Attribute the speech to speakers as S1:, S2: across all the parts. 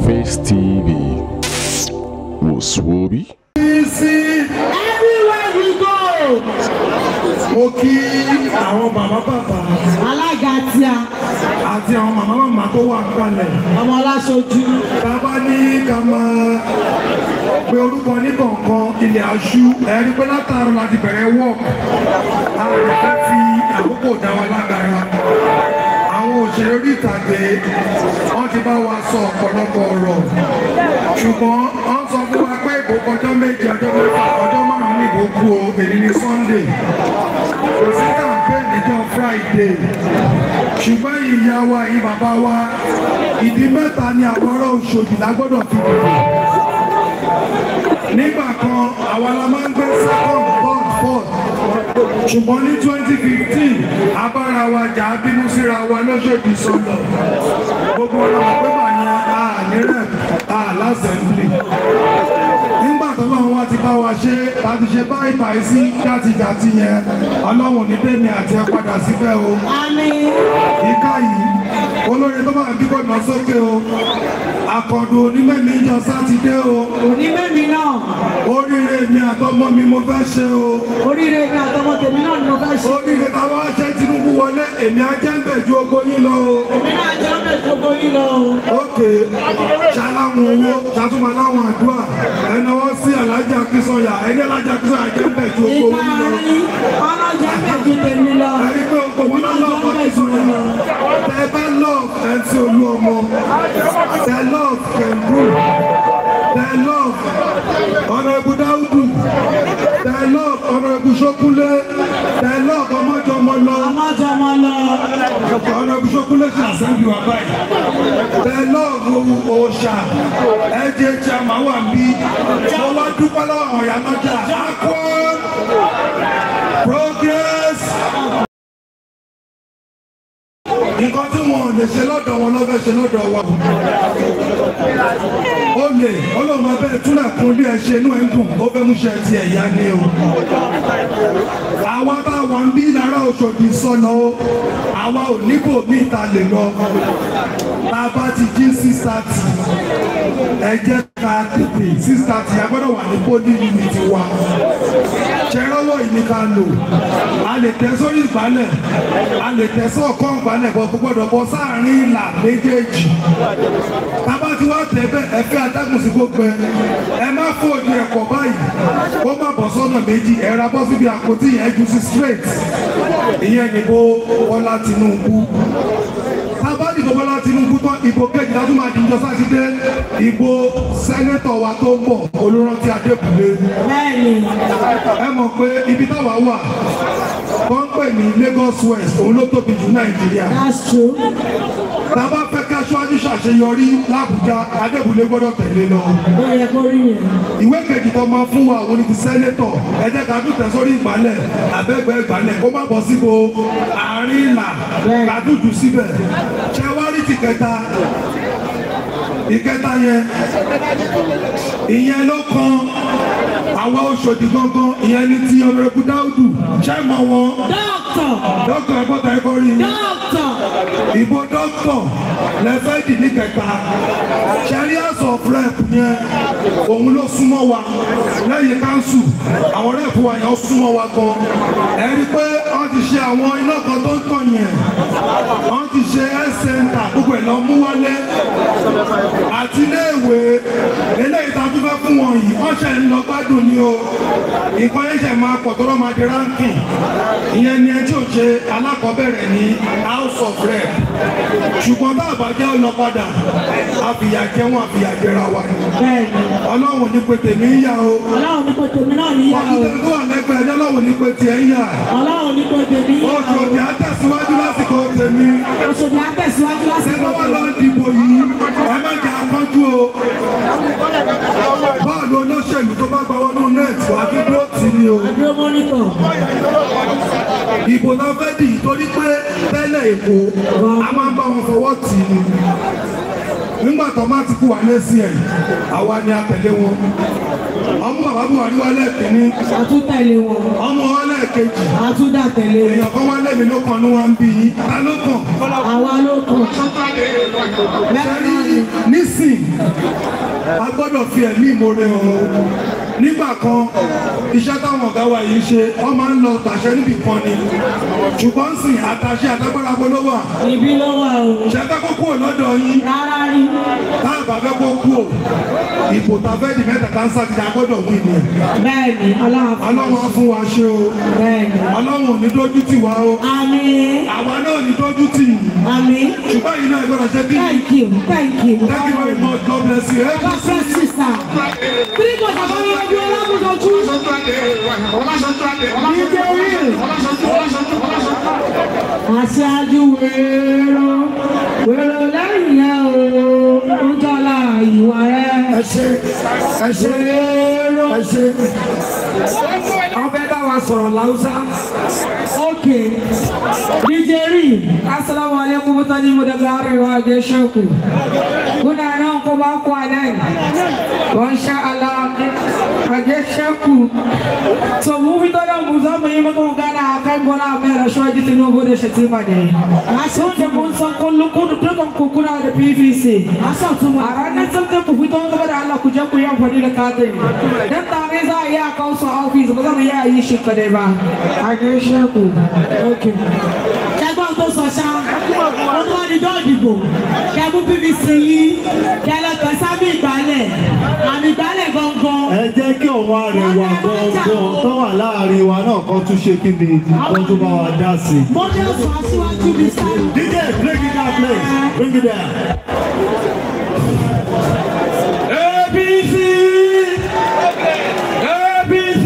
S1: Face TV wòsùwòbí.
S2: sí
S3: Everywhere we go.
S2: mo kí àwọn bàbá bàbá
S3: Alága tí a,
S2: àti àwọn màmá màmá tó wà kalẹ̀
S3: ọmọ aláṣojú.
S2: bàbá ní ká máa pe orúkọ ní kọ̀ọ̀kan ilẹ̀ aṣú ẹ̀rí pé látàrọ láti bẹ̀rẹ̀ wọ̀ àwọn ẹ̀fẹ́ fi àkókò dá wa lágara àwọn òṣèré orí ìtàgé wọ́n ti bá wa sọ ọ̀pọ̀lọpọ̀ ọ̀rọ̀ ṣùgbọ́n wọ́n sọ fún wa pé ìbò kọjọ́ méje ọjọ́ mẹ́fà ọjọ́ márùn-ún ní ìbò kú o èyí ní Sunday kò sí campaign níjọ́ Friday ṣùgbọ́n ìyá wa yìí bàbá wa ìdí mẹ́ta ni àwọn ọ̀rọ̀ Òṣòdì lágbọ́dọ̀ fi dìbò nígbà kan àwa la máa ń gbé second third fourth ṣùgbọ́n ní twenty fifteen abára wa jà á bínú síra wa lọ́sọ̀dì sọ̀lọ̀ gbogbo ọlọ́mọ pé bà ní ànírẹ̀ àlásẹ̀mblì nígbà tó bá wọn ti bá wa ṣe láti ṣe báyìí báyìí sí játijàti yẹn ọlọ́run ní bẹ́ẹ̀ ni àti ẹ padà síbẹ̀ o
S3: Àmín.
S2: ìka yìí olórin tó bá ń bíkọ́ lọ sókè o àkọ́dù onímẹ̀mí jọ sátidé o
S3: Òní mẹ́mi náà.
S2: oríire mi àtọmọ mi mo fẹ́ ṣe o
S3: Oríire mi àtọmọ tèmi náà ni mo fẹ́ ṣe.
S2: oríire táwa ṣe Tinubu wọlé èmi ajẹ́ǹbẹ̀ ju ogo yín lọ o
S3: Èmi náà jẹ́ ọ̀nà gbogbo yín lọ.
S2: ókè ṣaláwọn owó ṣàtúmọ̀ láwọn àdúrà ẹnáwó sí alájà Akínsọ̀yà ẹni alájà Akínsọ̀yà ajẹ́ǹbẹ̀ ju ogo
S3: Ìgbà
S2: yín lọ
S3: rí ọlọ́jà mẹ́jọ tèmi lọ.
S2: ẹni pé ogo wọn náà lọ́ọ̀ kọ́ Akínsọ̀yà tẹ bá lọ́ọ̀ ẹ̀ ń tí olú ọmọ tẹ lọ́ọ̀ kẹ̀mbù tẹ lọ́ọ̀ ọ̀nà ẹ̀bù dáúdù tẹ lọ́ọ̀ ọ̀nà ẹ̀bù ṣókúnlé tẹ lọ́ọ̀ ọmọjọmọ lọ
S3: Ọmọjọ ọmọ lọ.
S2: ọ̀nà ẹ̀bù ṣókúnlé ṣe àṣẹ́bí wà báyìí tẹ lọ́ọ̀ òòṣà ẹ̀jẹ̀ tí a máa wà bí mo wá dúpẹ́ lọ́wọ́ àwọn ìyá lọ́jà akọ́ progress nǹkan tí wọn ò lè ṣe lọ́dọ̀ wọn lọ́fẹ́ ṣe lọ́dọ̀ wa ó lè ọlọ́run abẹ́ túnlẹ̀ kún bí ẹ ṣe inú ẹ̀ ń dùn ó fẹ́ mú ṣe ti ẹ̀yà ni o àwa bá wà ń bí lára Òṣòdì sọnà o àwa ò níbò ní ìta lè lọ tá a bá ti jí six thirty ẹ jẹ́ ká tètè six thirty a gbọ́dọ̀ wà ní bóní unit wa ṣẹ́rọ́wọ́ yìí ni ká lò a lè tẹ́ sórí ìgbálẹ̀ a lè tẹ́ sọ́ọ̀kọ́ ìgbálẹ̀ bọ́ gbọ́dọ̀ bọ́ sáàrin ìlà méjèèjì tábà tí wọ́n tẹ̀ bẹ́ẹ̀ ẹ fẹ́ adágún sí gbogbo ẹ ẹ má fòdì ẹ̀kọ́ báyìí ó má bọ̀ sọ́nà méjì ẹ ra bọ́ síbi àpótí yẹn ju sí straight ìyẹn nìbò Bọ́lá Tinubu tábà dìbò Bọ́lá Tinubu tán ìbò kejì látún máa dìjọ sátidé ìbò sẹ́nẹ́tọ̀ wa tó ń bọ̀ Olúrántí Adébùlé
S3: Bẹ́ẹ̀ni.
S2: ẹ mọ̀ pé ibi táwa wà wọ́n ń pè ní Lagos West òun ló tóbi jù Nàìjíríà
S3: That's true.
S2: tá a bá fẹ́ ká aṣáájú ṣàṣeyọrí l'Àbújá Adébùlé gbọ́dọ̀ tẹ̀lé lọ
S3: Ó yẹ kó rí yẹn.
S2: ìwé kejì tó máa fún wa òun ni ti sẹ́nẹ́tọ̀ ẹ jẹ́ ká tún tẹ̀ sórí ìgbálẹ̀ abẹ́gbẹ́ ìgbálẹ̀ kó má bọ́ síbo àárín ìlà ká tún jù síbẹ̀ ṣé wá rí ti kẹta ìkẹta yẹn ìyẹn ló kan àwa Òṣòdì gangan ìyẹn ní ti ọ̀rẹ́kù Dáúdù ṣé mọ̀ wọn
S3: Dọ́kítọ̀.
S2: dókítà ẹ̀kọ́ta ẹ̀kọ́ rí yín
S3: Dọ́kítọ̀.
S2: ìbò dọ́kítọ̀ lẹ́fẹ́ dì ní kẹta ṣẹ́rí house of rep yẹn òun ló súnmọ́ wa lẹ́yìn káńsù àwọn rẹ́pù wa yẹn ó súnmọ́ wa gan ẹ rí pé wọ́n ti ṣe àwọn iná kan tó ń tàn yẹn wọ́n ti ṣe health center gbogbo ẹ̀ lọ mú wálé àti iléèwé eléyìí tá a tún fẹ́ fún wọn yìí wọ́n ṣe ń lọ gbádùn ni o nǹkan yẹn ṣe máa pọ̀ tó lọ́ máa di ranking ìyẹn ni ẹ tí ò ṣe alákọ̀ọ́bẹ̀rẹ̀ ní house of rep ṣùgbọ́n bá àbájẹ́ ọ̀nà padà àfìyàjẹ́ wọn àfìyàjẹ́ra wa ni
S3: Bẹ́ẹ̀ni.
S2: ọlọ́run ní pé tèmi ń yà o
S3: Ọlọ́run ní kò tèmi náà níyà o.
S2: ọdún tó wà lẹ́gbẹ̀ẹ́ ẹjọ́ ọlọ́run ní pé tiẹ̀ ń yà
S3: Ọlọ́run ní kò tèmi yà
S2: oṣù
S3: o.
S2: òbí á tẹ̀síwájú lásìkò tèmi
S3: Òṣòdì á tẹ̀síwájú
S2: ṣé
S3: lásìkò
S2: wọ́n wá lọ
S3: tèmi.
S2: dìbò yìí ẹ má jẹ́ akọ́jú o bọ́ọ̀lù olóṣèlú tó bá gba wọnú nẹ́ẹ̀tì wà á dúró tì ní o
S3: Àdúró mọ́nítọ̀.
S2: ìbò náà fẹ́ dì torí pé tẹ́lẹ̀ èkó a máa ń bá wọn fọwọ́ tì ní nígbà tó má ti kú wà lẹ́sìn ẹ̀ àwa ni a tẹ̀lé wọn ọmọ bàbá Buhari wá lẹ́ẹ̀kínní
S3: àtúntẹ̀lé wọn
S2: ọmọ wọn lẹ́ẹ̀kejì
S3: àtúndà tẹ̀lé wọn
S2: èèyàn kan wá lẹ́mìí ló kàn ní wọn ń bí yín ta ló kàn
S3: àwa ló kàn mẹ́ta
S2: sẹ́rí
S3: ni
S2: nísìn a gbọ́dọ̀ fi ẹ̀mí ìmoore hàn o nígbà kan iṣẹ́ táwọn ọ̀gá wa yìí ṣe wọ́n máa ń lọ tàṣẹ níbì kan ni ṣùgbọ́n sìn àtàṣe àtàgbára polówó à
S3: ibi ló wà o
S2: ṣẹ́fẹ́ kó kúrò lọ́dọ̀ yín
S3: rárá rí
S2: táàbà fẹ́ kó kú o ìbò tàfẹ́ di mẹ́ta kánsá ti àgbọ́dọ̀ wí ni
S3: bẹ́ẹ̀ ni ọlọ́run fún
S2: ọlọ́run á fún wa ṣe o
S3: bẹ́ẹ̀ ni
S2: ọlọ́run ò ní dójú tì wá o
S3: àmín
S2: àwa náà ò ní dójú tì yín
S3: àmín
S2: ṣùgbọ́n yìí náà gbọ́dọ̀ ṣe bí
S3: thank you thank you
S2: thank you very much God bless you. Hey,
S3: God bless you sir three months àbá mi ọdún ọlọ́mùsọ̀tún aṣáájú wèrò wèrò lẹ́yìn ẹ̀ o ń tọ́lá ìwà rẹ̀
S2: ẹ ṣe ẹ ṣe
S3: wèrò
S2: ẹ ṣe.
S1: ọbẹ̀ bá wa sọ̀rọ̀ láwùsá.
S3: ókè níjẹ́rì
S1: Assalamu alaikum mutane mu daga arewa da sheku. Kuna nan kuma kwanan. Masha Allah a gaishe ku. So mu fito da mu za mu yi maka magana a kan gona mai rashuwa ji Tinubu da Shatima ne. Na san da mun san kullum kudu dukan ku kuna da PVC.
S3: a sọ tún
S1: A
S3: wọn
S1: ranar sautin ku fito gaba da Allah ku je ku yi amfani da katin. Dan tare za a yi a kawo su a ofis ba za mu yi a yi shi kadai ba. A gaishe ku. Okay.
S3: kẹgbọn tó sọ ṣá wọn tó wá ní dọ́ọ̀dìbò kẹmú pvc yìí kẹlẹkẹ sábì ìgbálẹ̀ àmì ìgbálẹ̀ gangan
S4: ẹ jẹ́ kí ọ̀wọ́ àrẹwà gangan tó wà láàrin wa náà kan tún ṣe kí ni kan tún bá wa dá sí i.
S3: mọ́tò sọ aṣíwájú mi sáré.
S4: DJ bring it down please bring it down.
S5: APC APC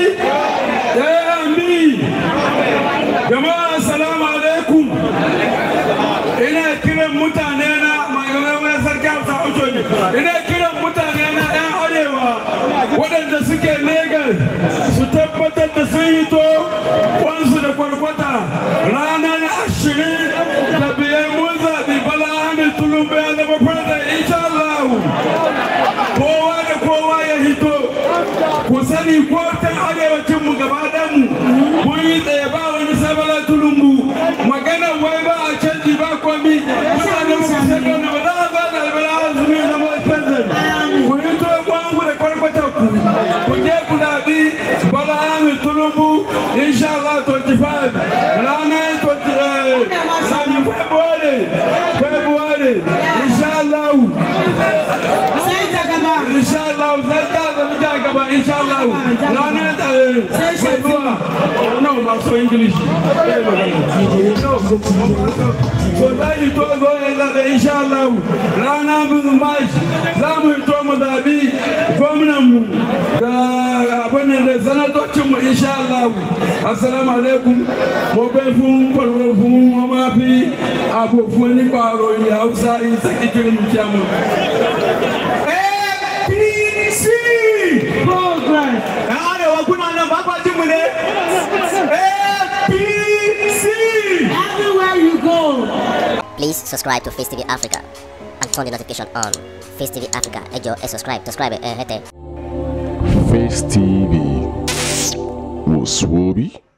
S5: AMB jama'a assalamu alaikum ina kiran mutane na mai sarki hausa ojo ne ina kiran mutane na yan arewa waɗanda suke Legas su tabbatar da sun hito kwansu da kwarkwata ranar ashirin da biyar mun zaɓi bala hamid tulumbe ya zama fada insha Allah kowa da kowa ya hito ku sani ko ta arewacin mu gaba mu mun yi tsaye ba wani sabala tulumbu magana wai ba a canji ba komi mutane mu kusa gana ba za a ba da albala azumi na mai president ku hito kwangu da kwarkwata ku ku je ku zaɓi bala amin tulumbu insha Allah 25 ranar 20 February February insha Allah
S3: sai ta gaba
S5: insha Allah zai ta zama ja gaba insha Allah ranar da sai zuwa no ba so english so zai to zo ya zaɓe insha Allah rana bin march za mu to mu zaɓi gwamnan mu da abin da sanatocin mu insha Allah assalamu alaikum mo bẹ fún pọlọpọ fún ọmọ fi àbò fún nípa ọ̀rọ̀ ilẹ̀ haúsá ìsèkìkiri mi kí a mọ̀. APC!
S3: progress
S5: Arewa kuna nan ba kwa jin mu ne? APC!
S3: everywhere you go.
S6: Please subscribe to Face TV Africa and turn the notification on. Face TV Africa, ẹ jọ̀ọ́ ẹ subscribe, subscribe ẹ hẹ́tẹ̀.
S7: Face TV was Swoby.